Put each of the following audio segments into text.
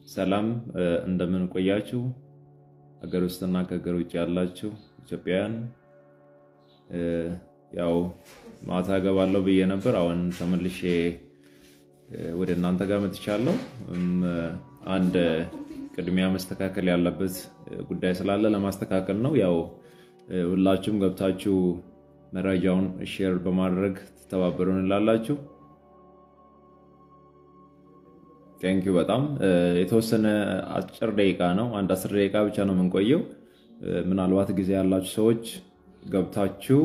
ሰላም እንደምን ቆያችሁ? ሀገር ውስጥና ከሀገር ውጭ ያላችሁ ኢትዮጵያውያን፣ ያው ማታ እገባለሁ ብዬ ነበር። አሁን ተመልሼ ወደ እናንተ ጋር መጥቻለሁ። አንድ ቅድሚያ መስተካከል ያለበት ጉዳይ ስላለ ለማስተካከል ነው። ያው ሁላችሁም ገብታችሁ መረጃውን ሼር በማድረግ ትተባበሩን እንላላችሁ። ቴንኪዩ በጣም የተወሰነ አጭር ደቂቃ ነው። አንድ አስር ደቂቃ ብቻ ነው የምንቆየው። ምናልባት ጊዜ ያላችሁ ሰዎች ገብታችሁ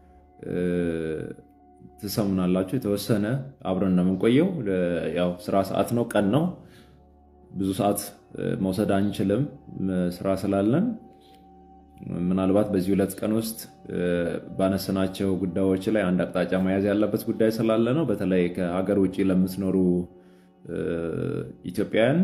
ትሰሙናላችሁ። የተወሰነ አብረን ነው የምንቆየው። ያው ስራ ሰዓት ነው፣ ቀን ነው። ብዙ ሰዓት መውሰድ አንችልም ስራ ስላለን። ምናልባት በዚህ ሁለት ቀን ውስጥ ባነሰናቸው ጉዳዮች ላይ አንድ አቅጣጫ መያዝ ያለበት ጉዳይ ስላለ ነው። በተለይ ከሀገር ውጭ ለምትኖሩ ኢትዮጵያውያን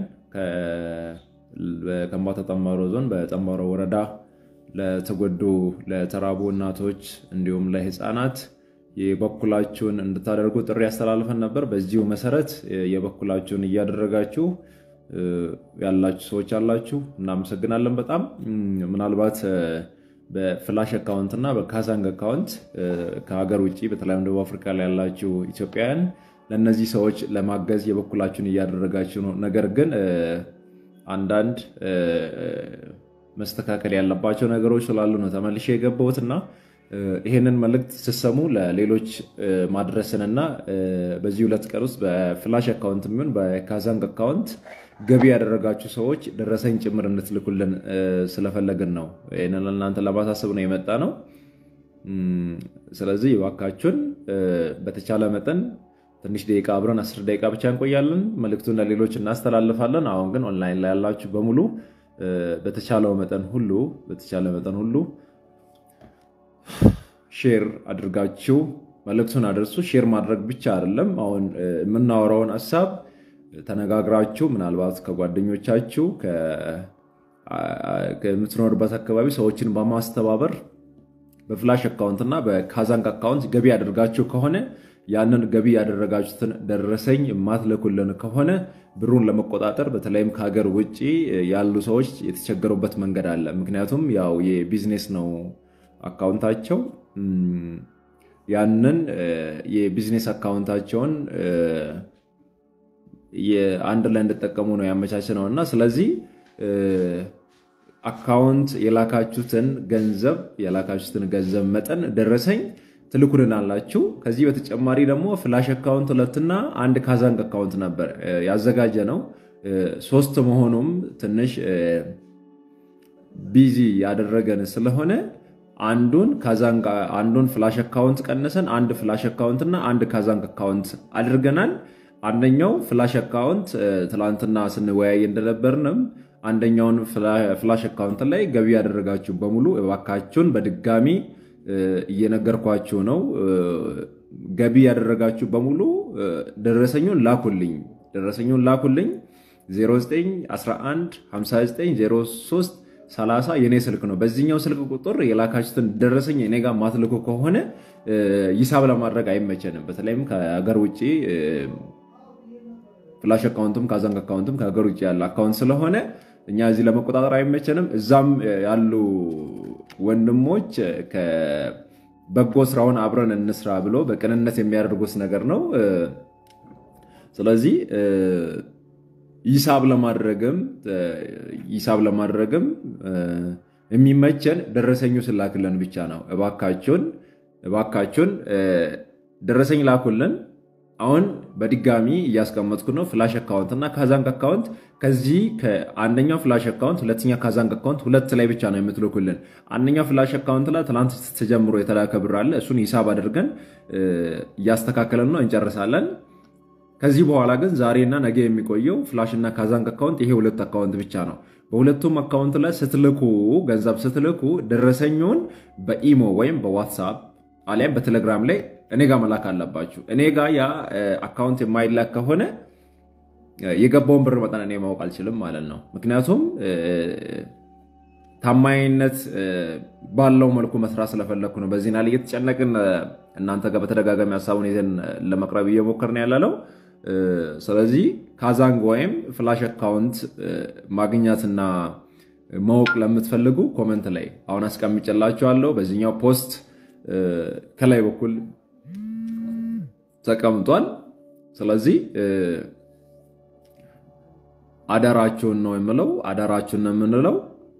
በከምባታ ጠንባሮ ዞን በጠንባሮ ወረዳ ለተጎዱ ለተራቡ እናቶች እንዲሁም ለሕፃናት የበኩላችሁን እንድታደርጉ ጥሪ ያስተላልፈን ነበር። በዚሁ መሰረት የበኩላችሁን እያደረጋችሁ ያላችሁ ሰዎች አላችሁ፣ እናመሰግናለን በጣም ምናልባት በፍላሽ አካውንት እና በካዛንግ አካውንት ከሀገር ውጭ በተለይም ደቡብ አፍሪካ ላይ ያላችሁ ኢትዮጵያውያን ለእነዚህ ሰዎች ለማገዝ የበኩላችሁን እያደረጋችሁ ነው። ነገር ግን አንዳንድ መስተካከል ያለባቸው ነገሮች ስላሉ ነው ተመልሼ የገባሁት እና ይህንን መልእክት ስትሰሙ ለሌሎች ማድረስንና በዚህ ሁለት ቀን ውስጥ በፍላሽ አካውንት የሚሆን በካዛንግ አካውንት ገቢ ያደረጋችሁ ሰዎች ደረሰኝ ጭምር እንድትልኩልን ስለፈለግን ነው። ይህንን ለእናንተ ለማሳሰብ ነው የመጣ ነው። ስለዚህ እባካችሁን በተቻለ መጠን ትንሽ ደቂቃ አብረን አስር ደቂቃ ብቻ እንቆያለን። መልእክቱን ለሌሎች እናስተላልፋለን። አሁን ግን ኦንላይን ላይ ያላችሁ በሙሉ በተቻለው መጠን ሁሉ በተቻለ መጠን ሁሉ ሼር አድርጋችሁ መልእክቱን አደርሱ። ሼር ማድረግ ብቻ አይደለም። አሁን የምናወራውን ሀሳብ ተነጋግራችሁ ምናልባት ከጓደኞቻችሁ ከምትኖርበት አካባቢ ሰዎችን በማስተባበር በፍላሽ አካውንት እና በካዛንግ አካውንት ገቢ ያደርጋችሁ ከሆነ ያንን ገቢ ያደረጋችሁትን ደረሰኝ የማትልኩልን ከሆነ ብሩን ለመቆጣጠር በተለይም ከሀገር ውጭ ያሉ ሰዎች የተቸገሩበት መንገድ አለ። ምክንያቱም ያው የቢዝነስ ነው አካውንታቸው። ያንን የቢዝነስ አካውንታቸውን አንድ ላይ እንድጠቀሙ ነው ያመቻች ነው እና ስለዚህ አካውንት የላካችሁትን ገንዘብ የላካችሁትን ገንዘብ መጠን ደረሰኝ ትልኩልን አላችሁ። ከዚህ በተጨማሪ ደግሞ ፍላሽ አካውንት ሁለትና አንድ ካዛንግ አካውንት ነበር ያዘጋጀ ነው። ሶስት መሆኑም ትንሽ ቢዚ ያደረገን ስለሆነ አንዱን ካዛንግ አንዱን ፍላሽ አካውንት ቀንሰን አንድ ፍላሽ አካውንት እና አንድ ካዛንግ አካውንት አድርገናል። አንደኛው ፍላሽ አካውንት ትላንትና ስንወያይ እንደነበርንም አንደኛውን ፍላሽ አካውንት ላይ ገቢ ያደረጋችሁ በሙሉ እባካችሁን በድጋሚ እየነገርኳችሁ ነው። ገቢ ያደረጋችሁ በሙሉ ደረሰኙን ላኩልኝ፣ ደረሰኙን ላኩልኝ 09115903 30 የኔ ስልክ ነው። በዚህኛው ስልክ ቁጥር የላካችሁትን ደረሰኝ እኔ ጋር ማትልኩ ከሆነ ሂሳብ ለማድረግ አይመቸንም። በተለይም ከሀገር ውጭ ፍላሽ አካውንትም ካዛንግ አካውንትም ከሀገር ውጭ ያለ አካውንት ስለሆነ እኛ እዚህ ለመቆጣጠር አይመቸንም። እዛም ያሉ ወንድሞች በጎ ስራውን አብረን እንስራ ብሎ በቅንነት የሚያደርጉት ነገር ነው። ስለዚህ ሂሳብ ለማድረግም ሂሳብ ለማድረግም የሚመቸን ደረሰኙ ስላክልን ብቻ ነው። እባካችሁን እባካችሁን ደረሰኝ ላኩልን። አሁን በድጋሚ እያስቀመጥኩ ነው። ፍላሽ አካውንት እና ካዛንግ አካውንት ከዚህ ከአንደኛው ፍላሽ አካውንት ሁለተኛ ካዛንግ አካውንት ሁለት ላይ ብቻ ነው የምትልኩልን። አንደኛው ፍላሽ አካውንት ላይ ትናንት ተጀምሮ የተላከ ብር አለ። እሱን ሂሳብ አድርገን እያስተካከለን ነው እንጨርሳለን። ከዚህ በኋላ ግን ዛሬና ነገ የሚቆየው ፍላሽ እና ካዛንግ አካውንት ይሄ ሁለት አካውንት ብቻ ነው። በሁለቱም አካውንት ላይ ስትልኩ ገንዘብ ስትልኩ ደረሰኙን በኢሞ ወይም በዋትሳፕ አሊያም በቴሌግራም ላይ እኔ ጋር መላክ አለባችሁ። እኔ ጋር ያ አካውንት የማይላክ ከሆነ የገባውን ብር መጠን እኔ ማወቅ አልችልም ማለት ነው። ምክንያቱም ታማኝነት ባለው መልኩ መስራት ስለፈለግኩ ነው። በዚህ ናል እየተጨነቅን እናንተ ጋር በተደጋጋሚ ሀሳቡን ይዘን ለመቅረብ እየሞከርን ያለነው ስለዚህ ካዛንግ ወይም ፍላሽ አካውንት ማግኘትና ማወቅ ለምትፈልጉ ኮመንት ላይ አሁን አስቀምጬላችኋለሁ። በዚህኛው ፖስት ከላይ በኩል ተቀምጧል። ስለዚህ አደራችሁን ነው የምለው፣ አደራችሁን ነው የምንለው።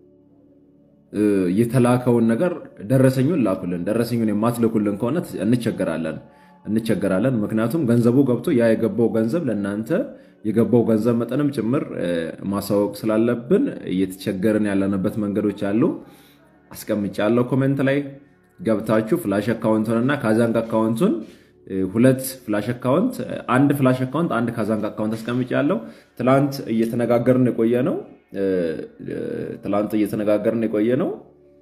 የተላከውን ነገር ደረሰኙን ላኩልን። ደረሰኙን የማትልኩልን ከሆነ እንቸገራለን እንቸገራለን። ምክንያቱም ገንዘቡ ገብቶ ያ የገባው ገንዘብ ለእናንተ የገባው ገንዘብ መጠንም ጭምር ማሳወቅ ስላለብን እየተቸገርን ያለንበት መንገዶች አሉ። አስቀምጫለሁ ኮሜንት ላይ ገብታችሁ ፍላሽ አካውንቱን እና ካዛንግ አካውንቱን ሁለት ፍላሽ አካውንት አንድ ፍላሽ አካውንት አንድ ካዛንግ አካውንት አስቀምጫለሁ። ትላንት እየተነጋገርን የቆየ ነው ትላንት እየተነጋገርን የቆየ ነው።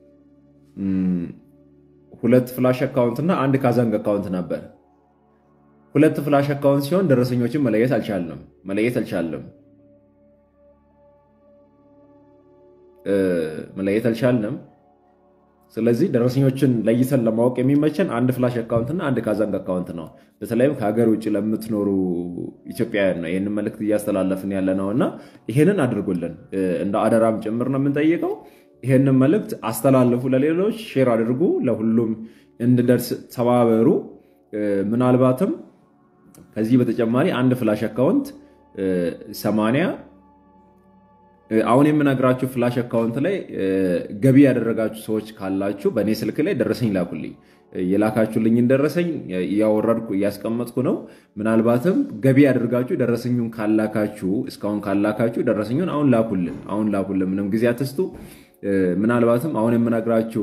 ሁለት ፍላሽ አካውንት እና አንድ ካዛንግ አካውንት ነበር። ሁለት ፍላሽ አካውንት ሲሆን ደረሰኞችን መለየት አልቻልንም መለየት አልቻልንም መለየት አልቻልንም። ስለዚህ ደረሰኞችን ለይተን ለማወቅ የሚመቸን አንድ ፍላሽ አካውንት እና አንድ ካዛንግ አካውንት ነው። በተለይም ከሀገር ውጭ ለምትኖሩ ኢትዮጵያውያን ነው ይህንን መልእክት እያስተላለፍን ያለ ነው እና ይሄንን አድርጉልን እንደ አደራም ጭምር ነው የምንጠይቀው። ይሄንን መልእክት አስተላልፉ፣ ለሌሎች ሼር አድርጉ፣ ለሁሉም እንድደርስ ተባበሩ። ምናልባትም ከዚህ በተጨማሪ አንድ ፍላሽ አካውንት ሰማንያ አሁን የምነግራችሁ ፍላሽ አካውንት ላይ ገቢ ያደረጋችሁ ሰዎች ካላችሁ በእኔ ስልክ ላይ ደረሰኝ ላኩልኝ። የላካችሁልኝን ደረሰኝ እያወረድኩ እያስቀመጥኩ ነው። ምናልባትም ገቢ ያደርጋችሁ ደረሰኙን ካላካችሁ እስካሁን ካላካችሁ ደረሰኙን አሁን ላኩልን፣ አሁን ላኩልን። ምንም ጊዜ አትስጡ። ምናልባትም አሁን የምነግራችሁ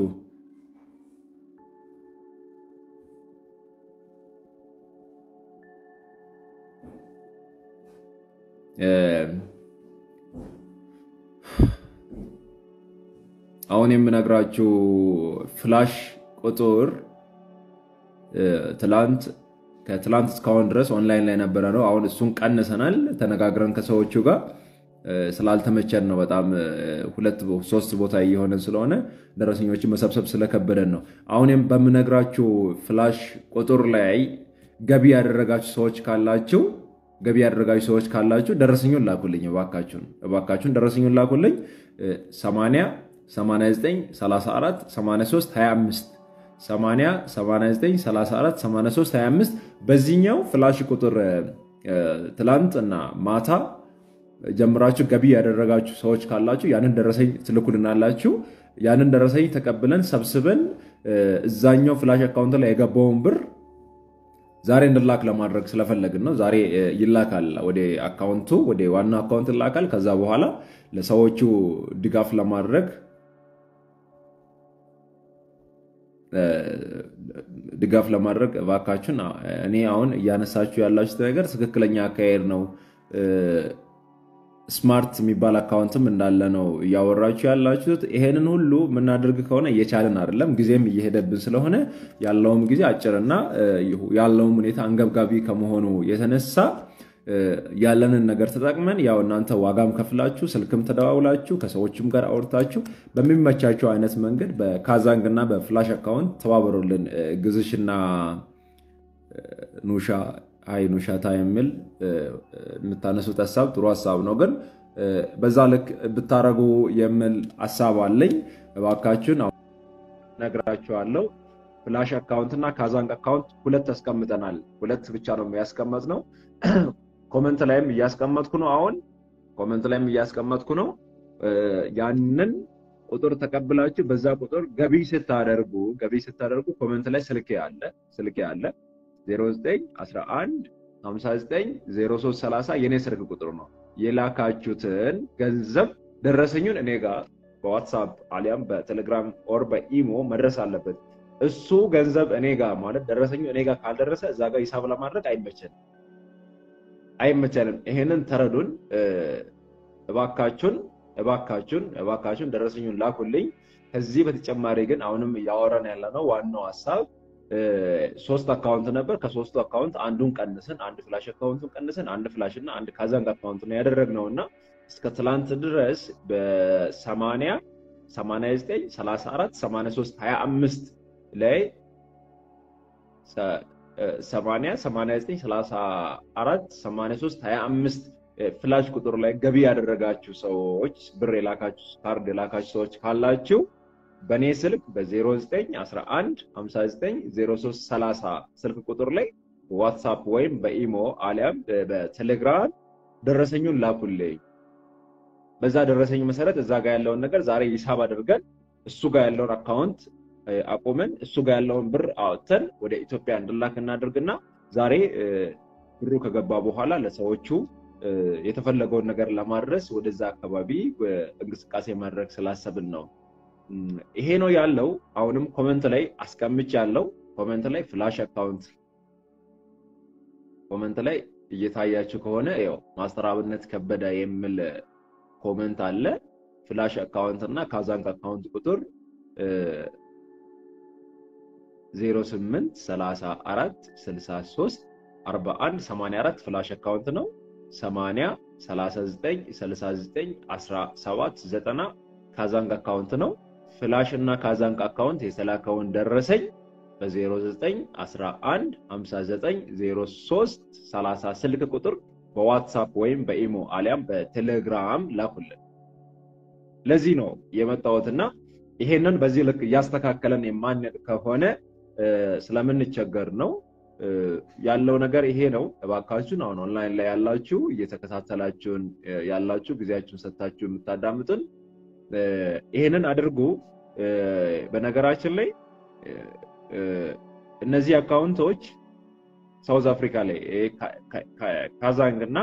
አሁን የምነግራችሁ ፍላሽ ቁጥር ትላንት ከትላንት እስካሁን ድረስ ኦንላይን ላይ ነበረ ነው። አሁን እሱን ቀንሰናል። ተነጋግረን ከሰዎቹ ጋር ስላልተመቸን ነው። በጣም ሁለት ሶስት ቦታ እየሆነን ስለሆነ ደረሰኞችን መሰብሰብ ስለከበደን ነው። አሁን በምነግራችሁ ፍላሽ ቁጥር ላይ ገቢ ያደረጋችሁ ሰዎች ካላችሁ ገቢ ያደረጋችሁ ሰዎች ካላችሁ ደረሰኙን ላኩልኝ፣ እባካችሁን እባካችሁን ደረሰኙን ላኩልኝ 80 89 34 83 25 80 89 34 83 25 በዚህኛው ፍላሽ ቁጥር ትላንት እና ማታ ጀምራችሁ ገቢ ያደረጋችሁ ሰዎች ካላችሁ ያንን ደረሰኝ ትልኩልናላችሁ። ያንን ደረሰኝ ተቀብለን ሰብስበን እዛኛው ፍላሽ አካውንት ላይ የገባውን ብር ዛሬ እንድላክ ለማድረግ ስለፈለግን ነው። ዛሬ ይላካል ወደ አካውንቱ ወደ ዋናው አካውንት ይላካል። ከዛ በኋላ ለሰዎቹ ድጋፍ ለማድረግ ድጋፍ ለማድረግ እባካችሁን እኔ አሁን እያነሳችሁ ያላችሁት ነገር ትክክለኛ አካሄድ ነው። ስማርት የሚባል አካውንትም እንዳለ ነው እያወራችሁ ያላችሁት። ይሄንን ሁሉ የምናደርግ ከሆነ እየቻልን አይደለም፣ ጊዜም እየሄደብን ስለሆነ ያለውም ጊዜ አጭርና ያለውም ሁኔታ አንገብጋቢ ከመሆኑ የተነሳ ያለንን ነገር ተጠቅመን ያው እናንተ ዋጋም ከፍላችሁ ስልክም ተደዋውላችሁ ከሰዎችም ጋር አውርታችሁ በሚመቻቸው አይነት መንገድ በካዛንግ እና በፍላሽ አካውንት ተባበሩልን። ግዝሽና ኑሻ አይ ኑሻታ የሚል የምታነሱት ሀሳብ ጥሩ ሀሳብ ነው፣ ግን በዛ ልክ ብታረጉ የሚል ሀሳብ አለኝ። እባካችሁን ነግራችኋለሁ። ፍላሽ አካውንት እና ካዛንግ አካውንት ሁለት ያስቀምጠናል። ሁለት ብቻ ነው ያስቀመጥ ነው። ኮመንት ላይም እያስቀመጥኩ ነው። አሁን ኮመንት ላይም እያስቀመጥኩ ነው። ያንን ቁጥር ተቀብላችሁ በዛ ቁጥር ገቢ ስታደርጉ ገቢ ስታደርጉ ኮመንት ላይ ስልኬ አለ ስልኬ አለ 0911 590330 የኔ ስልክ ቁጥር ነው። የላካችሁትን ገንዘብ ደረሰኙን እኔ ጋር በዋትሳፕ አሊያም በቴሌግራም ኦር በኢሞ መድረስ አለበት። እሱ ገንዘብ እኔ ጋር ማለት ደረሰኙ እኔ ጋር ካልደረሰ እዛ ጋር ሂሳብ ለማድረግ አይመቸንም አይመቸንም። ይሄንን ተረዱን እባካችሁን እባካችሁን እባካችሁን ደረሰኙን ላኩልኝ። ከዚህ በተጨማሪ ግን አሁንም እያወራን ያለ ነው ዋናው ሀሳብ ሶስት አካውንት ነበር። ከሶስቱ አካውንት አንዱን ቀንስን፣ አንድ ፍላሽ አካውንቱን ቀንስን፣ አንድ ፍላሽ እና አንድ ካዛንግ አካውንት ነው ያደረግነው እና እስከ ትላንት ድረስ በሰማንያ ሰማንያ ዘጠኝ ሰላሳ አራት ሰማንያ ሶስት ሀያ አምስት ላይ 80 89 34 83 25 ፍላሽ ቁጥር ላይ ገቢ ያደረጋችሁ ሰዎች ብር የላካችሁ ካርድ የላካችሁ ሰዎች ካላችሁ በእኔ ስልክ በ0911 590330 ስልክ ቁጥር ላይ ዋትሳፕ ወይም በኢሞ አሊያም በቴሌግራም ደረሰኙን ላኩልኝ። በዛ ደረሰኝ መሰረት እዛ ጋር ያለውን ነገር ዛሬ ሂሳብ አድርገን እሱ ጋር ያለውን አካውንት አቁመን እሱ ጋር ያለውን ብር አወጥተን ወደ ኢትዮጵያ እንድላክ እናድርግና ዛሬ ብሩ ከገባ በኋላ ለሰዎቹ የተፈለገውን ነገር ለማድረስ ወደዛ አካባቢ እንቅስቃሴ ማድረግ ስላሰብን ነው። ይሄ ነው ያለው። አሁንም ኮመንት ላይ አስቀምጭ ያለው ኮመንት ላይ ፍላሽ አካውንት ኮመንት ላይ እየታያችሁ ከሆነ ያው ማስተር አብነት ከበደ የሚል ኮመንት አለ። ፍላሽ አካውንት እና ካዛንክ አካውንት ቁጥር 08 34 63 41 84 ፍላሽ አካውንት ነው። 80 39 69 17 90 ካዛንክ አካውንት ነው። ፍላሽ እና ካዛንክ አካውንት የተላከውን ደረሰኝ በ0911 5903 30 ስልክ ቁጥር በዋትሳፕ ወይም በኢሞ አሊያም በቴሌግራም ላኩልን። ለዚህ ነው የመጣሁትና ይሄንን በዚህ ልክ እያስተካከለን የማንሄድ ከሆነ ስለምንቸገር ነው ያለው ነገር ይሄ ነው። እባካችሁን አሁን ኦንላይን ላይ ያላችሁ እየተከታተላችሁን ያላችሁ ጊዜያችሁን ሰጥታችሁ የምታዳምጡን ይሄንን አድርጉ። በነገራችን ላይ እነዚህ አካውንቶች ሳውዝ አፍሪካ ላይ ካዛንግ እና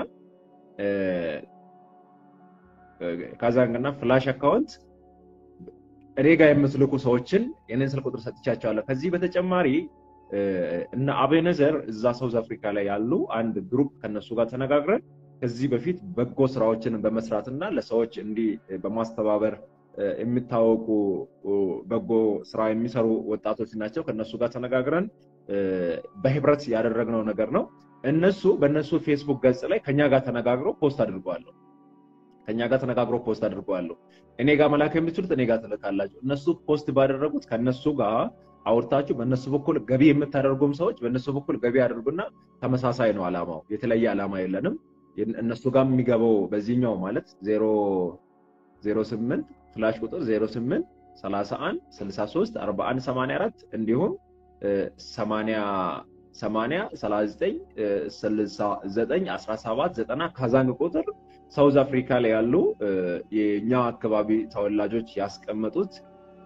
ካዛንግ እና ፍላሽ አካውንት እኔ ጋር የምትልኩ ሰዎችን የኔን ስልክ ቁጥር ሰጥቻቸዋለሁ። ከዚህ በተጨማሪ እነ አቤነዘር እዛ ሳውዝ አፍሪካ ላይ ያሉ አንድ ግሩፕ ከነሱ ጋር ተነጋግረን ከዚህ በፊት በጎ ስራዎችን በመስራት እና ለሰዎች እንዲህ በማስተባበር የሚታወቁ በጎ ስራ የሚሰሩ ወጣቶች ናቸው። ከነሱ ጋር ተነጋግረን በህብረት ያደረግነው ነገር ነው። እነሱ በእነሱ ፌስቡክ ገጽ ላይ ከኛ ጋር ተነጋግረው ፖስት አድርገዋለሁ። ከኛ ጋር ተነጋግረው ፖስት አድርገዋለሁ። እኔ ጋር መላክ የምትችሉት እኔ ጋር ትልካላችሁ። እነሱ ፖስት ባደረጉት ከነሱ ጋር አውርታችሁ በእነሱ በኩል ገቢ የምታደርጉም ሰዎች በእነሱ በኩል ገቢ አድርጉና ተመሳሳይ ነው አላማው፣ የተለየ አላማ የለንም። እነሱ ጋር የሚገባው በዚህኛው ማለት ዜሮ ዜሮ ስምንት ፍላሽ ቁጥር 08 31 63 41 84 እንዲሁም 80 80 39 69 17 90 ካዛንግ ቁጥር ሳውዝ አፍሪካ ላይ ያሉ የኛ አካባቢ ተወላጆች ያስቀመጡት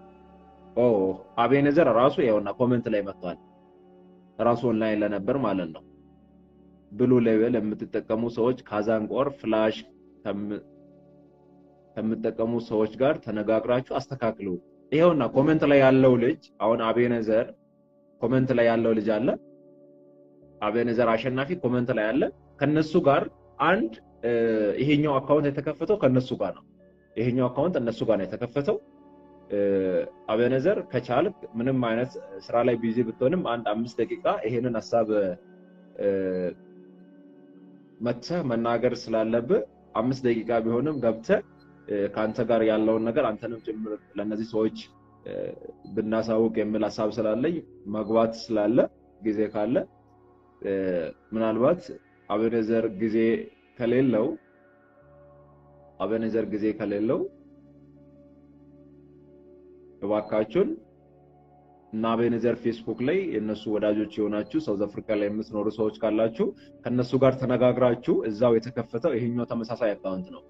አቤኔዘር ራሱ ይኸውና ኮመንት ላይ መጥቷል። ራሱ ኦንላይን ለነበር ማለት ነው። ብሉ ሌቨል የምትጠቀሙ ሰዎች ካዛንግ ኦር ፍላሽ ከምጠቀሙ ሰዎች ጋር ተነጋግራችሁ አስተካክሉ። ይኸውና ኮመንት ላይ ያለው ልጅ አሁን አቤነዘር ኮመንት ላይ ያለው ልጅ አለ። አቤነዘር አሸናፊ ኮመንት ላይ አለ። ከነሱ ጋር አንድ ይሄኛው አካውንት የተከፈተው ከነሱ ጋር ነው። ይሄኛው አካውንት እነሱ ጋር ነው የተከፈተው። አቤነዘር ከቻልክ ምንም አይነት ስራ ላይ ቢዚ ብትሆንም አንድ አምስት ደቂቃ ይሄንን ሀሳብ መጥተህ መናገር ስላለብህ አምስት ደቂቃ ቢሆንም ገብተህ ከአንተ ጋር ያለውን ነገር አንተንም ጭምር ለእነዚህ ሰዎች ብናሳውቅ የሚል ሀሳብ ስላለኝ መግባት ስላለ ጊዜ ካለ ምናልባት አቤኔዘር ጊዜ ከሌለው አቤኔዘር ጊዜ ከሌለው እባካችሁን እና አቤኔዘር ፌስቡክ ላይ የእነሱ ወዳጆች የሆናችሁ ሳውዝ አፍሪካ ላይ የምትኖሩ ሰዎች ካላችሁ ከእነሱ ጋር ተነጋግራችሁ እዛው የተከፈተው ይሄኛው ተመሳሳይ አካውንት ነው።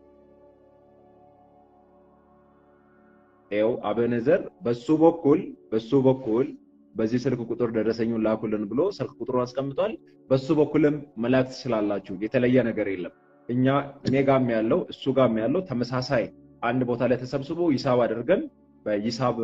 ይኸው አቤኔዘር በሱ በኩል በሱ በኩል በዚህ ስልክ ቁጥር ደረሰኙን ላኩልን ብሎ ስልክ ቁጥሩን አስቀምጧል። በሱ በኩልም መላክ ትችላላችሁ። የተለየ ነገር የለም። እኛ እኔ ጋም ያለው እሱ ጋም ያለው ተመሳሳይ አንድ ቦታ ላይ ተሰብስቦ ሂሳብ አድርገን በሂሳብ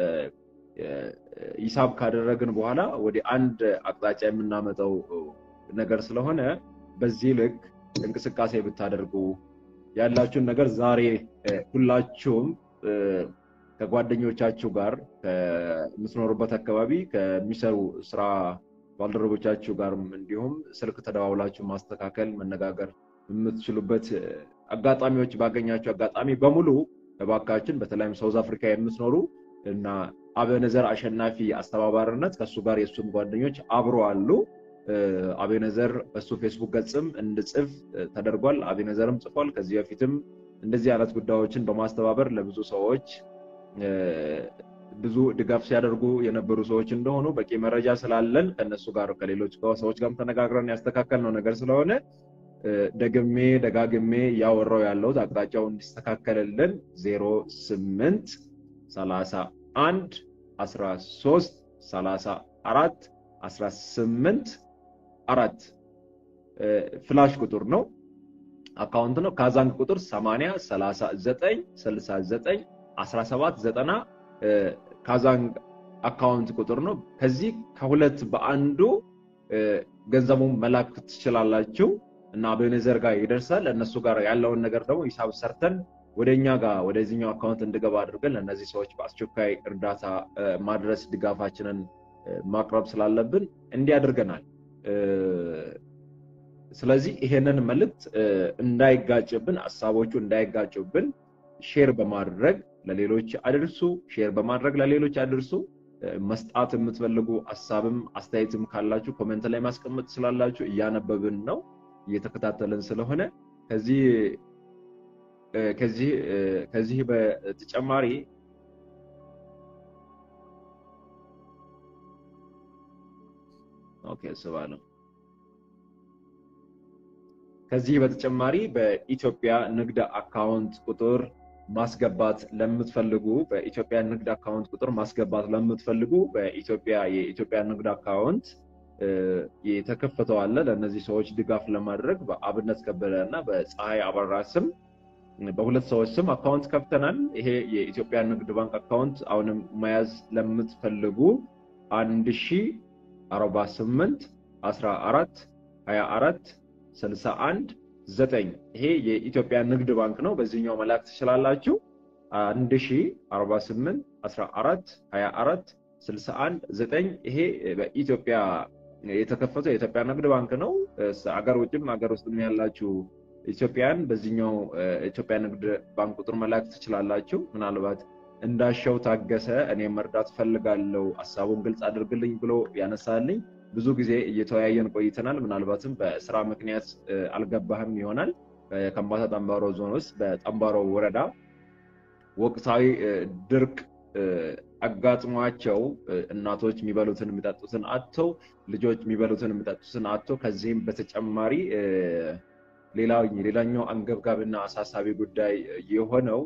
ሂሳብ ካደረግን በኋላ ወደ አንድ አቅጣጫ የምናመጣው ነገር ስለሆነ በዚህ ልክ እንቅስቃሴ ብታደርጉ ያላችሁን ነገር ዛሬ ሁላችሁም ከጓደኞቻችሁ ጋር ከምትኖሩበት አካባቢ ከሚሰሩ ስራ ባልደረቦቻችሁ ጋር እንዲሁም ስልክ ተደዋውላችሁ ማስተካከል መነጋገር የምትችሉበት አጋጣሚዎች ባገኛችሁ አጋጣሚ በሙሉ እባካችን በተለይም ሳውዝ አፍሪካ የምትኖሩ እና አቤኔዘር አሸናፊ አስተባባሪነት ከእሱ ጋር የእሱም ጓደኞች አብሮ አሉ። አቤነዘር በሱ ፌስቡክ ገጽም እንድጽፍ ተደርጓል። አቤነዘርም ጽፏል። ከዚህ በፊትም እንደዚህ አይነት ጉዳዮችን በማስተባበር ለብዙ ሰዎች ብዙ ድጋፍ ሲያደርጉ የነበሩ ሰዎች እንደሆኑ በቂ መረጃ ስላለን ከነሱ ጋር ከሌሎች ሰዎች ጋርም ተነጋግረን ያስተካከልነው ነገር ስለሆነ ደግሜ ደጋግሜ እያወራው ያለሁት አቅጣጫው እንዲስተካከልልን ዜሮ ስምንት ሰላሳ አንድ አስራ ሶስት ሰላሳ አራት አስራ ስምንት አራት ፍላሽ ቁጥር ነው፣ አካውንት ነው። ካዛንግ ቁጥር 80 39 69 17 90 ካዛንግ አካውንት ቁጥር ነው። ከዚህ ከሁለት በአንዱ ገንዘቡን መላክ ትችላላችሁ እና አቤኔዘር ጋር ይደርሳል። እነሱ ጋር ያለውን ነገር ደግሞ ሂሳብ ሰርተን ወደ እኛ ጋር ወደዚህኛው አካውንት እንድገባ አድርገን ለእነዚህ ሰዎች በአስቸኳይ እርዳታ ማድረስ ድጋፋችንን ማቅረብ ስላለብን እንዲህ አድርገናል። ስለዚህ ይሄንን መልእክት እንዳይጋጭብን፣ ሀሳቦቹ እንዳይጋጩብን ሼር በማድረግ ለሌሎች አድርሱ። ሼር በማድረግ ለሌሎች አድርሱ። መስጣት የምትፈልጉ ሀሳብም አስተያየትም ካላችሁ ኮሜንት ላይ ማስቀመጥ ስላላችሁ እያነበብን ነው እየተከታተልን ስለሆነ ከዚህ ከዚህ ከዚህ በተጨማሪ ኦኬ ስባለሁ ከዚህ በተጨማሪ በኢትዮጵያ ንግድ አካውንት ቁጥር ማስገባት ለምትፈልጉ በኢትዮጵያ ንግድ አካውንት ቁጥር ማስገባት ለምትፈልጉ በኢትዮጵያ የኢትዮጵያ ንግድ አካውንት የተከፈተው አለ። ለእነዚህ ሰዎች ድጋፍ ለማድረግ በአብነት ከበደ እና በፀሐይ አበራ ስም በሁለት ሰዎች ስም አካውንት ከፍተናል። ይሄ የኢትዮጵያ ንግድ ባንክ አካውንት አሁንም መያዝ ለምትፈልጉ አንድ ሺ አርባ ስምንት አስራ አራት ሀያ አራት ስልሳ አንድ ዘጠኝ ይሄ የኢትዮጵያ ንግድ ባንክ ነው። በዚህኛው መላክ ትችላላችሁ። አንድ ሺ አርባ ስምንት አስራ አራት ሀያ አራት ስልሳ አንድ ዘጠኝ ይሄ በኢትዮጵያ የተከፈተው የኢትዮጵያ ንግድ ባንክ ነው። አገር ውጭም አገር ውስጥም ያላችሁ ኢትዮጵያን በዚህኛው ኢትዮጵያ ንግድ ባንክ ቁጥር መላክ ትችላላችሁ። ምናልባት እንዳሻው ታገሰ እኔ መርዳት ፈልጋለሁ ሀሳቡን ግልጽ አድርግልኝ ብሎ ያነሳልኝ ብዙ ጊዜ እየተወያየን ቆይተናል። ምናልባትም በስራ ምክንያት አልገባህም ይሆናል። ከምባታ ጠንባሮ ዞን ውስጥ በጠንባሮ ወረዳ ወቅታዊ ድርቅ አጋጥሟቸው እናቶች የሚበሉትን የሚጠጡትን አጥተው ልጆች የሚበሉትን የሚጠጡትን አጥተው ከዚህም በተጨማሪ ሌላኛው አንገብጋቢና አሳሳቢ ጉዳይ የሆነው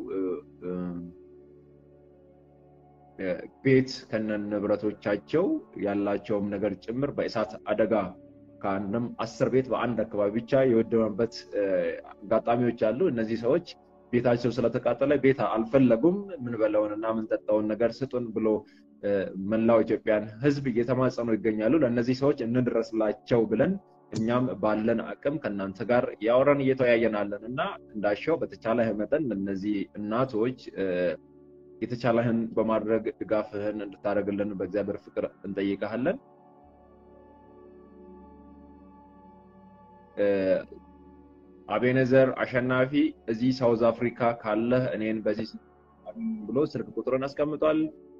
ቤት ከነ ንብረቶቻቸው ያላቸውም ነገር ጭምር በእሳት አደጋ ከአንድም አስር ቤት በአንድ አካባቢ ብቻ የወደመበት አጋጣሚዎች አሉ። እነዚህ ሰዎች ቤታቸው ስለተቃጠለ ቤት አልፈለጉም። ምንበላውን እና ምንጠጣውን ነገር ስጡን ብሎ መላው ኢትዮጵያን ሕዝብ እየተማጸኑ ይገኛሉ። ለእነዚህ ሰዎች እንድረስላቸው ብለን እኛም ባለን አቅም ከእናንተ ጋር ያወራን እየተወያየናለን እና እንዳሻው በተቻለ መጠን ለእነዚህ እናቶች የተቻለህን በማድረግ ድጋፍህን እንድታደርግልን በእግዚአብሔር ፍቅር እንጠይቀሃለን። አቤነዘር አሸናፊ እዚህ ሳውዝ አፍሪካ ካለህ እኔን በዚህ ብሎ ስልክ ቁጥርን አስቀምጧል።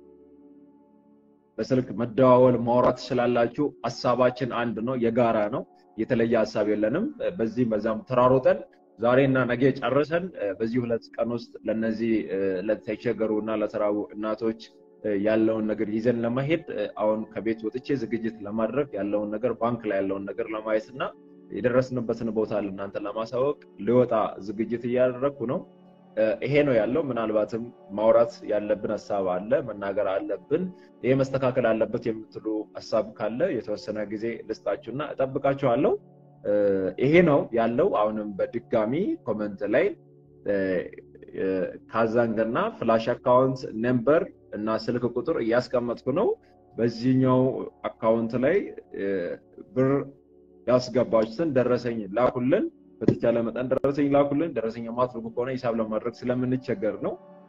በስልክ መደዋወል ማውራት ትችላላችሁ። ሀሳባችን አንድ ነው፣ የጋራ ነው። የተለየ ሀሳብ የለንም። በዚህም በዛም ተራሮጠን ዛሬና ነገ ጨርሰን በዚህ ሁለት ቀን ውስጥ ለነዚህ ለተቸገሩ እና ለተራቡ እናቶች ያለውን ነገር ይዘን ለመሄድ አሁን ከቤት ወጥቼ ዝግጅት ለማድረግ ያለውን ነገር ባንክ ላይ ያለውን ነገር ለማየት እና የደረስንበትን ቦታ ለእናንተ ለማሳወቅ ሊወጣ ዝግጅት እያደረግኩ ነው። ይሄ ነው ያለው። ምናልባትም ማውራት ያለብን ሀሳብ አለ፣ መናገር አለብን፣ ይሄ መስተካከል አለበት የምትሉ ሀሳብ ካለ የተወሰነ ጊዜ ልስጣችሁና እጠብቃችኋለሁ። ይሄ ነው ያለው። አሁንም በድጋሚ ኮመንት ላይ ካዛንግ እና ፍላሽ አካውንት ነምበር እና ስልክ ቁጥር እያስቀመጥኩ ነው። በዚህኛው አካውንት ላይ ብር ያስገባችሁትን ደረሰኝ ላኩልን። በተቻለ መጠን ደረሰኝ ላኩልን። ደረሰኝ የማትልኩ ከሆነ ሂሳብ ለማድረግ ስለምንቸገር ነው።